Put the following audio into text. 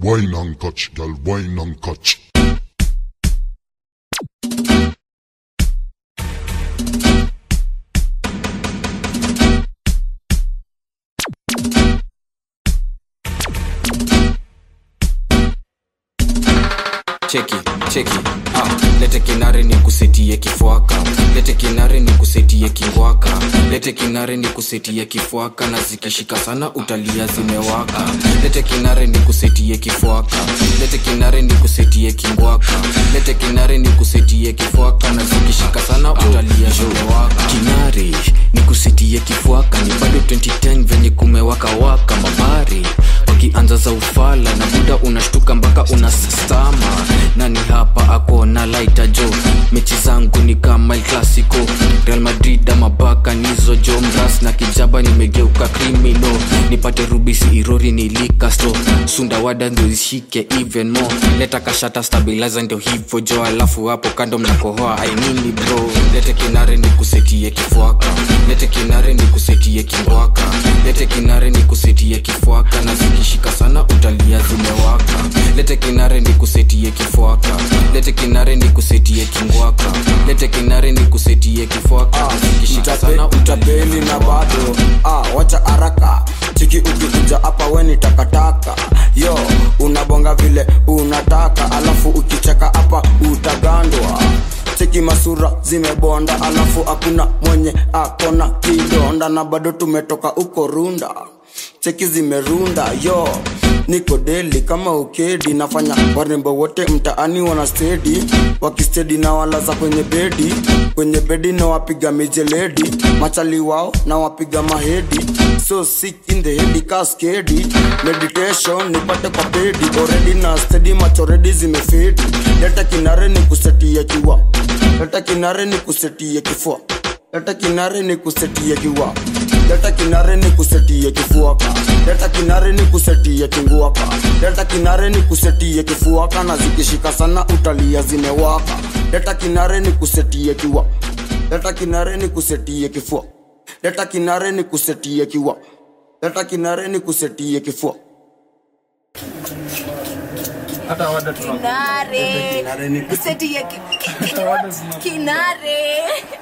Wine and catch, girl, wine and catch. cheki cheki ah, lete kinare ni kusetie kifwaka lete kinare ni kusetie kingwaka lete kinare ni kusetie kifwaka na zikishika sana utalia zimewaka lete kinare ni kusetie kifwaka lete kinare ni kusetie kingwaka lete kinare ni kusetie kifwaka na zikishika sana utalia zimewaka kinare ni kusetie kifwaka ni bado 2010 venye kumewaka waka mabari wakianza za ufala na buda unashtuka mpaka unastama nani hapa ako na laita jo mechi zangu ni kama el clasico real madrid ama baka nizo jo mras na kijaba nimegeuka krimino nipate rubisi irori nilikasto sundawada ndio ishike even more leta kashata stabilizer ndio hivyo jo alafu hapo kando mnakohoa ainini bro lete kinare ni kusetie kifwaka lete kinare ni kusetie kingwaka lete kinare ni kusetie kifwaka na zikishika sana utalia zimewaka lete kinare ni kusetie kifwaka lete kinare ni kusetie kingwaka lete kinare ni kusetie kifwaka na zikishika sana utapeli na bado ah, wacha haraka chiki ukikuja hapa weni takataka yo unabonga vile unataka alafu ukicheka hapa utagandwa cheki masura zimebonda alafu hakuna mwenye akona kidonda na bado tumetoka uko runda cheki zimerunda yo niko deli kama ukedi nafanya warembo wote mtaani wana stedi wakistedi na walaza kwenye bedi kwenye bedi na wapiga mijeledi machali wao na wapiga mahedi so sick in the head kaskedi meditation nipate kwa pedi already na stedi machoredi zimefedi leta kinare ni kusetia kiwa leta kinare ni kusetia kifua leta kinare ni kusetia kiwa leta kinare ni kusetia kifuaka leta kinare ni kusetia kinguaka leta kinare ni kusetia kifuaka na zikishika sana utalia zimewaka leta kinare ni kusetia kiwa leta kinare ni kusetia kifua leta kinare ni kusetia kiwa leta kinare ni kusetia kifua kinare kuseti ya ki- ki- ki- kinare